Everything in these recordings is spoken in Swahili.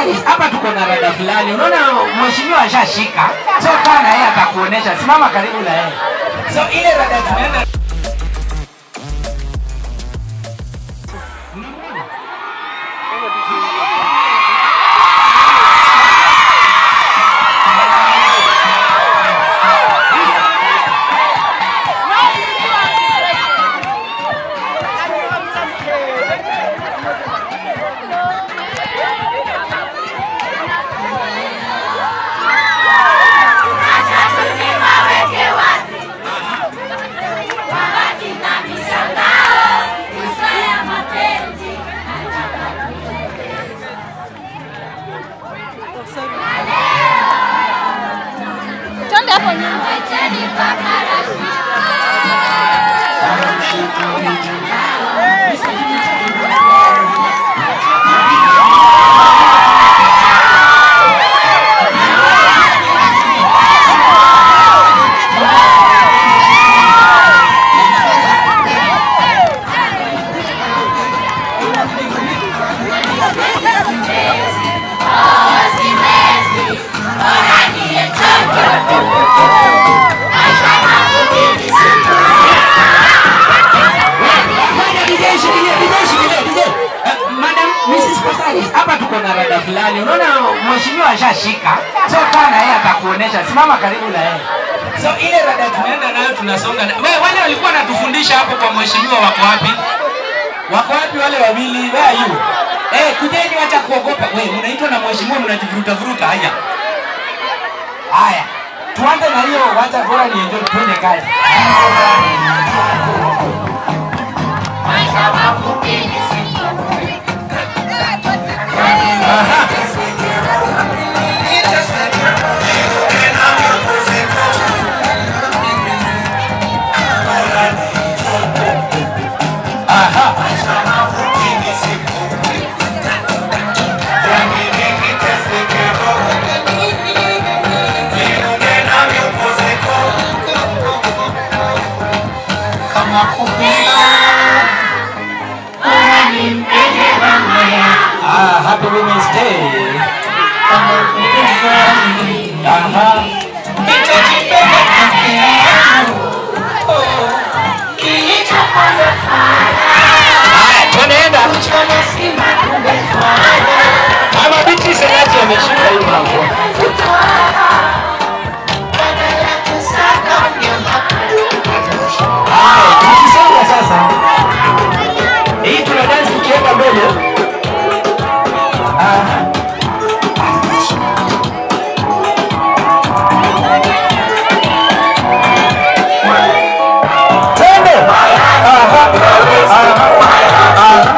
salis hapa tuko na rada fulani unaona mheshimiwa ashashika so kaa na yeye atakuonesha simama karibu na yeye so ile rada tunaenda Twende hapo nyuma. DJ, shikilia, DJ, shikilia, DJ. Eh, Madam Mrs. Pasaris, hapa tuko na rada fulani unaona mheshimiwa ashashika so kaa na yeye atakuonesha simama karibu na yeye so ile rada tunaenda nayo tunasonga na... we, wale walikuwa wanatufundisha hapo kwa mheshimiwa wako wapi wako wapi wale wawili where are you eh kujeni wacha kuogopa we mnaitwa na mheshimiwa mnajivuruta vuruta haya haya tuanze na hiyo wacha bora ni enjoy twende kazi Ah, happy Women's Day. Aha. Haya, tunaenda. Mama binti Senati ameshika hii mlango. Haya, tukisonga sasa. Hii tuna dance tukienda mbele. Aha. Twende. Aha. Aha.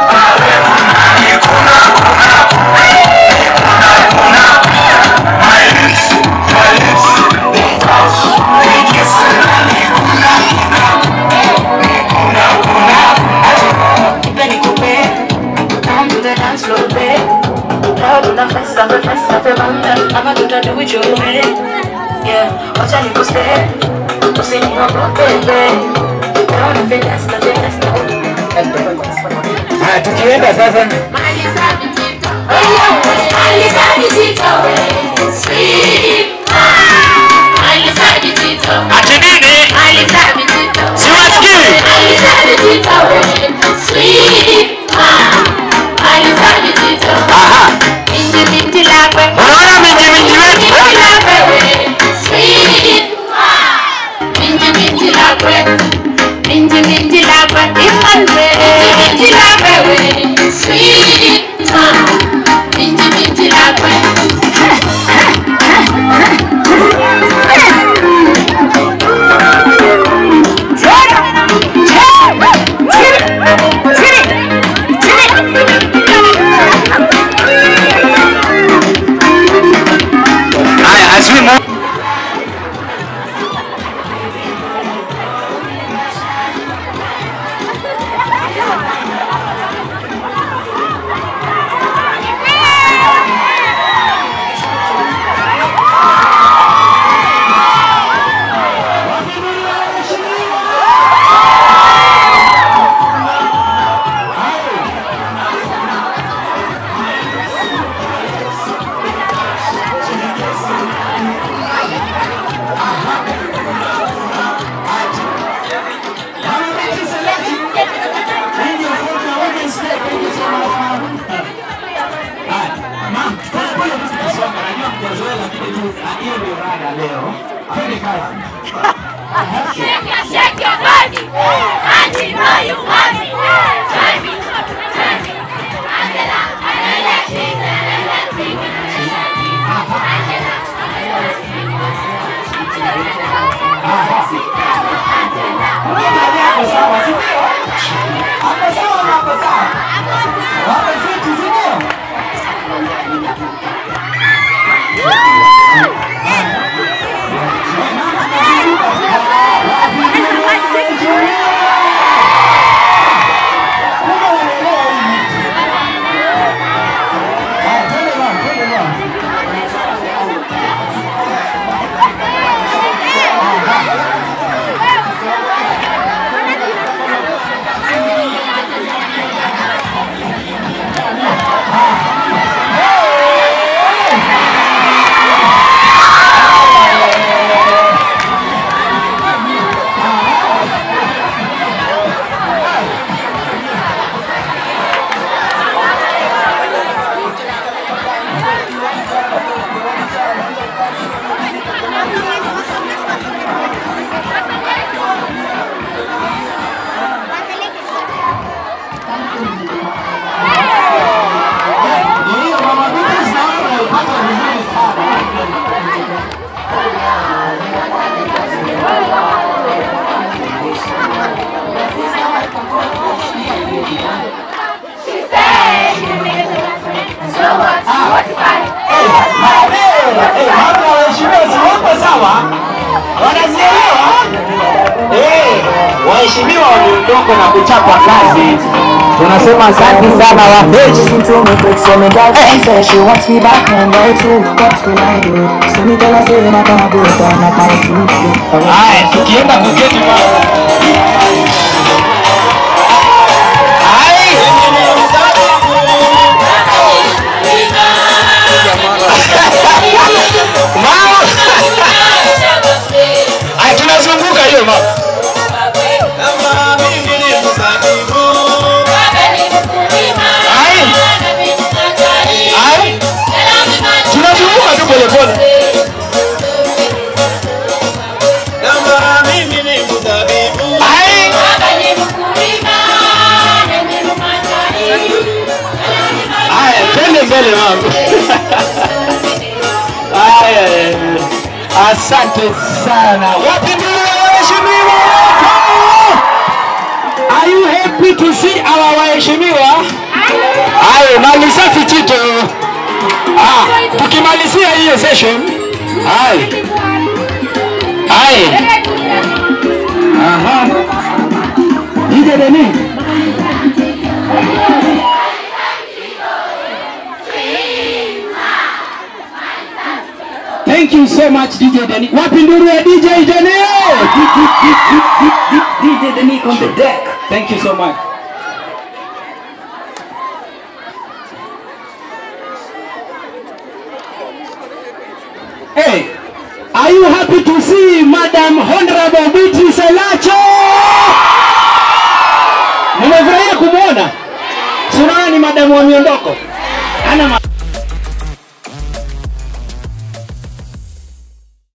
Nipe nikupe, come to the dance floor, babe. Leo tuna festa, fe festa, fe banda, ama tuta do it your way. Yeah, wacha nikuste, usiniogope, babe. Leo ni fiesta, fiesta. Haya, tukienda sasa. Ati nini? Siwasikii. Aha. Unaona minji minji wetu? Minji minji lakwe, imanwe. Minji lakwe, sweet. Minji minji lakwe. Ah, Hiyo ndio rada leo. Twende kazi. Shake your, shake your body. Auntie, know you want me. Join me, join me. Angela, Angela, she's a little thing. Angela, Mimi yako sawa, si ndio? Hapo sawa ama hapo sawa? Hapo fiti, si ndio? Haya, twende bwana, twende bwana. Ndio, mama Beatrice naona unaipata vizuri sana. She said she can make it to my friend. So what? What's fine? Hapa waheshimiwa si wako sawa? Wanazielewa? Eh, waheshimiwa wameondoka na kuchapa kazi. Tunasema asante sana wapenzi. Listen to me quick, so me girlfriend say she wants me back home by two. What will I do? So me tell her say I'm gonna go down at my feet. Haya, tukienda kuketi bwana. Hai. Mama. Haya, tunazunguka hiyo mama. Hai. Hai. Tunazunguka tu polepole. Hai. Haya, twende mbele mama. Haya, eh, asante sana. Wapi ndio waheshimiwa wako? Are you happy to see our waheshimiwa? Haya, mali safi Chito. Ah, tukimalizia hiyo session. Haya. Haya. Aha. DJ Deni. Thank you so much DJ Deni. Wapi nduru ya DJ Deni? DJ Denique on the deck. Thank you so much. Hey, are you happy to see Madam Honorable Beatrice Elacho? Nimefurahia kumwona. Si unaona ni madamu wa miondoko. Ana ma